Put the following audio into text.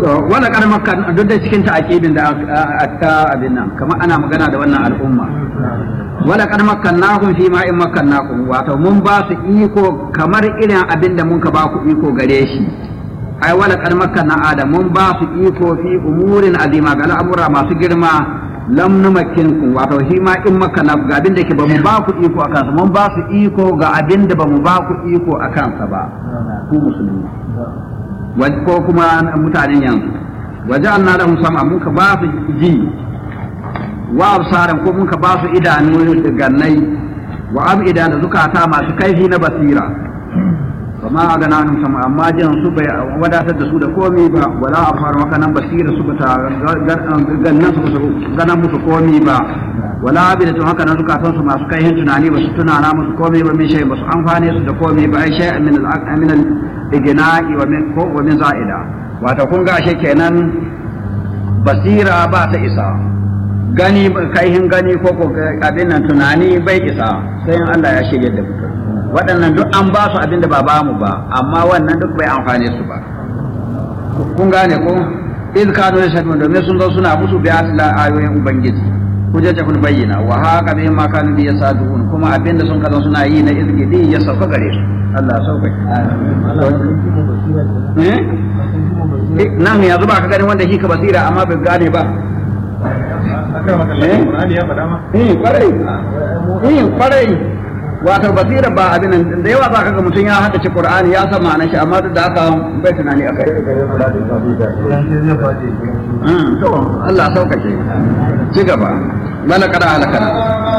to wala kar makka duk da cikin ta'aqibin da ta abin nan kamar ana magana da wannan al'umma wala kar makkannahum fi ma in makkannakum wato mun ba su iko kamar irin abin da mun ka ba ku iko gare shi ai wala kar makkanna adam mun ba su iko fi umurin azima ga al'amura masu girma lam numakkin wato shi ma in makkanna ga abin da ke ba mu ba ku iko akan sa mun ba su iko ga abin da ba mu ba ku iko akan sa ba ku musulmi ko kuma mutanen yanzu waje an na lahum sam'a muka ba su ji wa absaran ko muka ba su idanu da gannai wa abida da zukata masu kaifi na basira kuma a gana nun sama amma jin su bai wadatar da su da komi ba wala a fara maka nan basira su ta gannan su ganan musu komi ba wala abida tun haka nan zukatan su masu kaihin tunani ba su tunana musu komi ba min shay ba su amfane su da komi ba ai shay min al-min al-igna'i wa min ko wa min za'ida wato kun ga ashe kenan basira ba ta isa gani kaihin gani ko ko abin nan tunani bai isa sai in Allah ya shirya da mutum waɗannan duk an ba su abin da ba ba mu ba amma wannan duk bai amfane su ba kun gane ko iz kanu yashhadun domin sun zo suna musu bi asla ayoyin ubangiji hujjata kun bayyana wa haka bihim ma kanu bi yasadun kuma abin da sun kaza suna yi na izgidi ya sauka gare su Allah ya sauka eh nan yanzu ba ka gani wanda shi ka basira amma bai gane ba eh kwarai eh kwarai wato basira ba abin nan da yawa za ka ga mutum ya haddace qur'ani ya san ma'anar shi amma duk da haka bai tunani akai to Allah sauƙaƙe ci gaba mana kada halakana